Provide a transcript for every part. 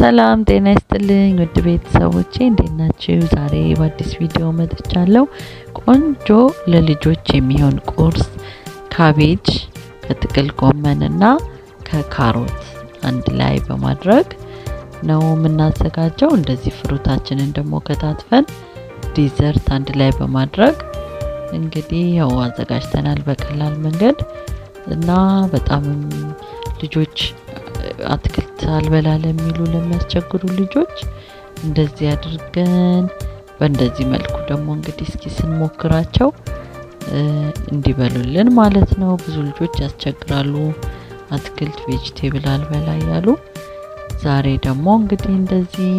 ሰላም ጤና ይስጥልኝ ውድ ቤተሰቦቼ እንዴት ናችሁ? ዛሬ በአዲስ ቪዲዮ መጥቻለሁ። ቆንጆ ለልጆች የሚሆን ቁርስ ካቤጅ ከጥቅል ጎመንና ከካሮት አንድ ላይ በማድረግ ነው የምናዘጋጀው። እንደዚህ ፍሩታችንን ደግሞ ከታትፈን ዲዘርት አንድ ላይ በማድረግ እንግዲህ ያው አዘጋጅተናል በቀላል መንገድ እና በጣም ልጆች አትክልት አልበላ ለሚሉ ለሚያስቸግሩ ልጆች እንደዚህ አድርገን በእንደዚህ መልኩ ደግሞ እንግዲህ እስኪ ስንሞክራቸው እንዲበሉልን ማለት ነው። ብዙ ልጆች ያስቸግራሉ አትክልት ቬጅቴብል አልበላ እያሉ። ዛሬ ደግሞ እንግዲህ እንደዚህ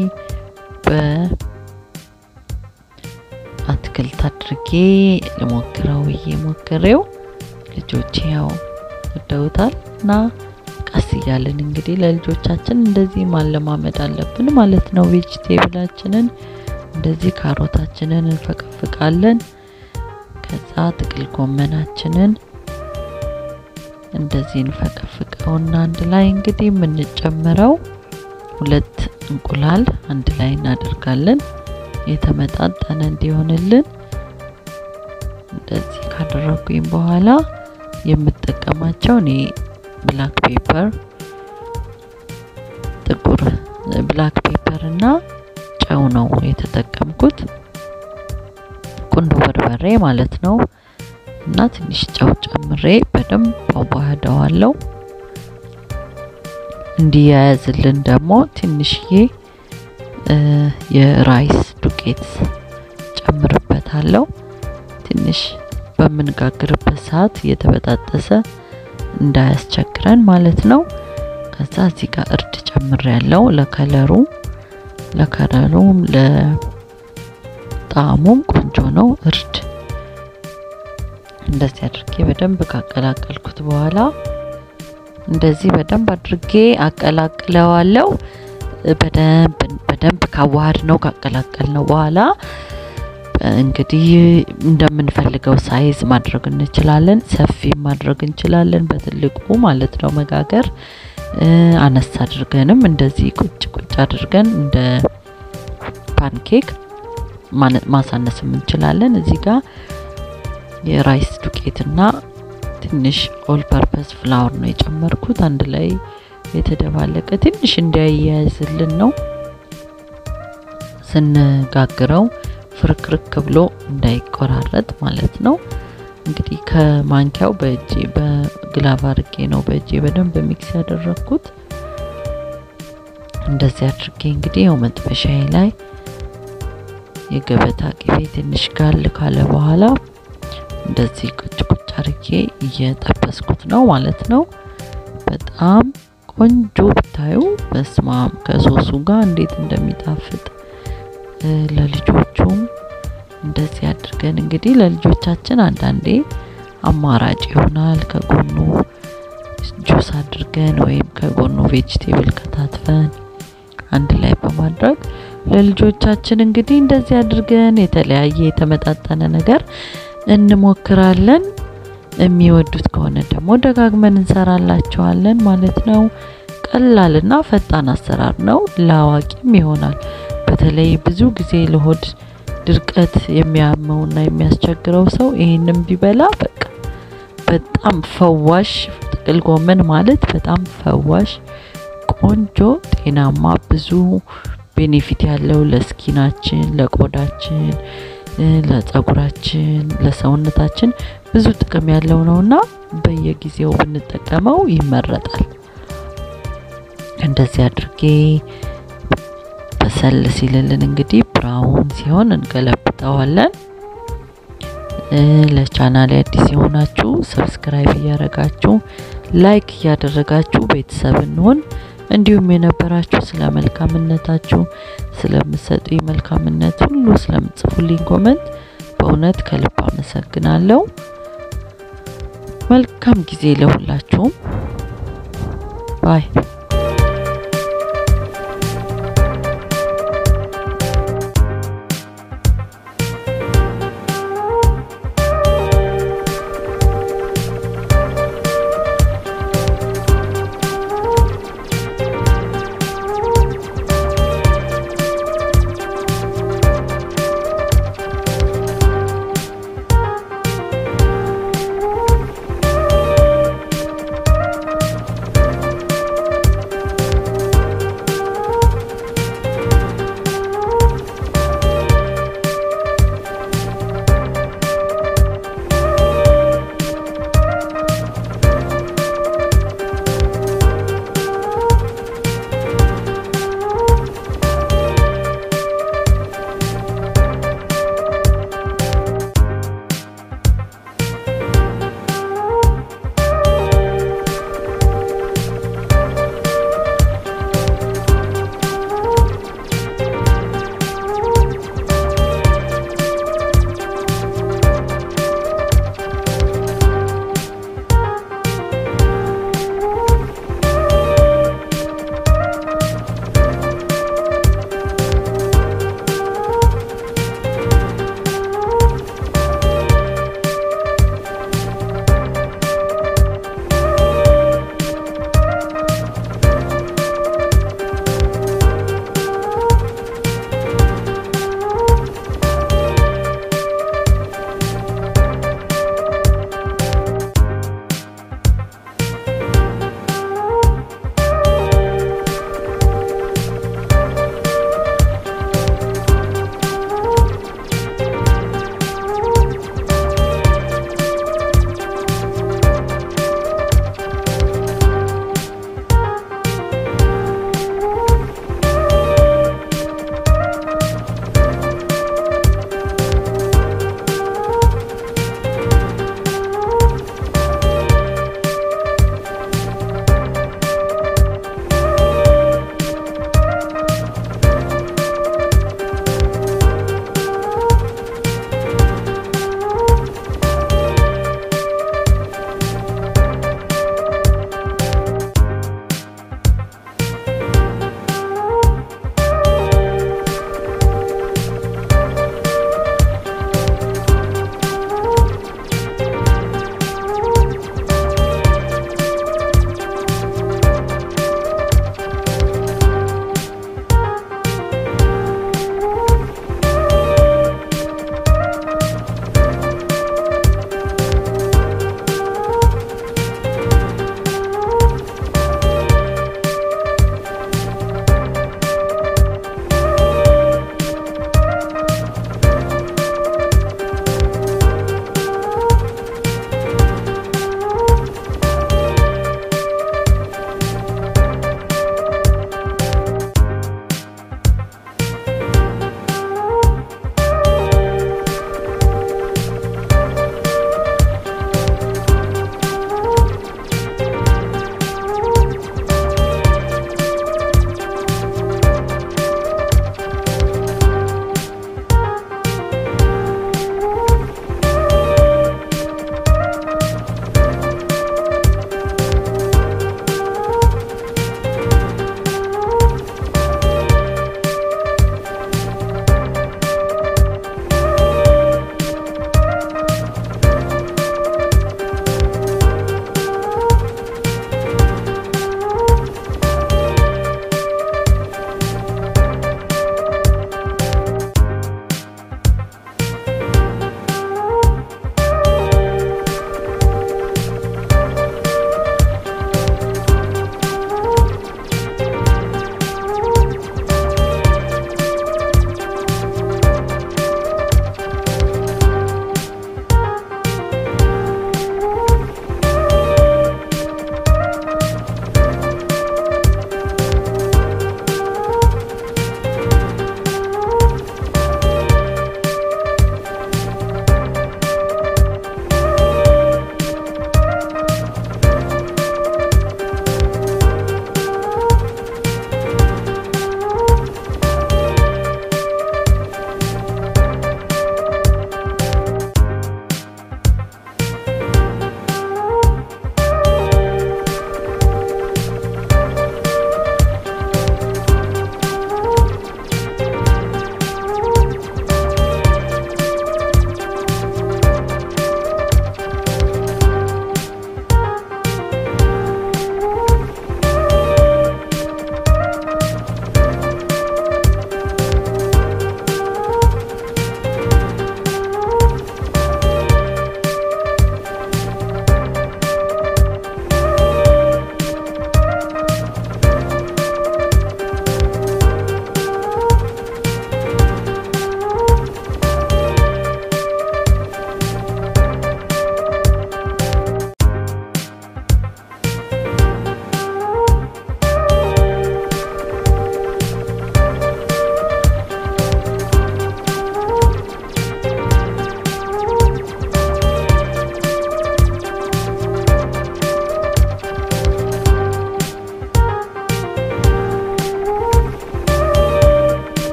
በአትክልት አድርጌ ልሞክረው ብዬ ሞክሬው ልጆቼ ያው ወደውታል እና ቀስ እያልን እንግዲህ ለልጆቻችን እንደዚህ ማለማመድ አለብን ማለት ነው። ቬጅቴብላችንን እንደዚህ ካሮታችንን እንፈቀፍቃለን። ከዛ ጥቅል ጎመናችንን እንደዚህ እንፈቀፍቀውና አንድ ላይ እንግዲህ የምንጨምረው ሁለት እንቁላል አንድ ላይ እናደርጋለን። የተመጣጠነ እንዲሆንልን እንደዚህ ካደረጉኝ በኋላ የምጠቀማቸው እኔ ብላክ ፔፐር ጥቁር ብላክ ፔፐር እና ጨው ነው የተጠቀምኩት። ቁንዶ በርበሬ ማለት ነው። እና ትንሽ ጨው ጨምሬ በደንብ አዋህደዋለሁ። እንዲያያዝልን ደግሞ ትንሽዬ የራይስ ዱቄት ጨምርበታለሁ። ትንሽ በምንጋግርበት ሰዓት እየተበጣጠሰ እንዳያስቸግረን ማለት ነው። ከዛ እዚህ ጋር እርድ ጨምር ያለው ለከለሩ ለከለሩም ለጣዕሙም ቆንጆ ነው። እርድ እንደዚህ አድርጌ በደንብ ካቀላቀልኩት በኋላ እንደዚህ በደንብ አድርጌ አቀላቅለዋለሁ። በደንብ በደንብ ካዋሃድ ነው ካቀላቀል ነው በኋላ እንግዲህ እንደምንፈልገው ሳይዝ ማድረግ እንችላለን። ሰፊ ማድረግ እንችላለን፣ በትልቁ ማለት ነው መጋገር። አነስ አድርገንም እንደዚህ ቁጭ ቁጭ አድርገን እንደ ፓንኬክ ማሳነስም እንችላለን። እዚህ ጋር የራይስ ዱቄትና ትንሽ ኦል ፐርፐስ ፍላወር ነው የጨመርኩት። አንድ ላይ የተደባለቀ ትንሽ እንዲያያይዝልን ነው ስንጋግረው ፍርክርክ ብሎ እንዳይቆራረጥ ማለት ነው። እንግዲህ ከማንኪያው በእጄ በግላቭ አድርጌ ነው በእጄ በደንብ ሚክስ ያደረግኩት። እንደዚህ አድርጌ እንግዲህ ያው መጥበሻዬ ላይ የገበታ ቅቤ ትንሽ ጋል ካለ በኋላ እንደዚህ ቁጭ ቁጭ አድርጌ እየጠበስኩት ነው ማለት ነው። በጣም ቆንጆ ብታዩ በስማም ከሶሱ ጋር እንዴት እንደሚጣፍጥ ለልጆቹም እንደዚህ አድርገን እንግዲህ ለልጆቻችን አንዳንዴ አማራጭ ይሆናል። ከጎኑ ጁስ አድርገን ወይም ከጎኑ ቬጅቴብል ከታትፈን አንድ ላይ በማድረግ ለልጆቻችን እንግዲህ እንደዚህ አድርገን የተለያየ የተመጣጠነ ነገር እንሞክራለን። የሚወዱት ከሆነ ደግሞ ደጋግመን እንሰራላቸዋለን ማለት ነው። ቀላልና ፈጣን አሰራር ነው። ለአዋቂም ይሆናል። በተለይ ብዙ ጊዜ ለሆድ ድርቀት የሚያመውና የሚያስቸግረው ሰው ይህንን ቢበላ በቃ በጣም ፈዋሽ። ጥቅል ጎመን ማለት በጣም ፈዋሽ፣ ቆንጆ፣ ጤናማ ብዙ ቤኔፊት ያለው ለስኪናችን፣ ለቆዳችን፣ ለጸጉራችን፣ ለሰውነታችን ብዙ ጥቅም ያለው ነውና በየጊዜው ብንጠቀመው ይመረጣል። እንደዚህ አድርጌ በሰል ሲልልን እንግዲህ ብራውን ሲሆን እንገለብጠዋለን። ለቻናል አዲስ የሆናችሁ ሰብስክራይብ እያደረጋችሁ ላይክ እያደረጋችሁ ቤተሰብ እንሆን። እንዲሁም የነበራችሁ ስለ መልካምነታችሁ ስለምሰጡኝ መልካምነት ሁሉ ስለምጽፉልኝ ኮመንት በእውነት ከልብ አመሰግናለሁ። መልካም ጊዜ ለሁላችሁም ባይ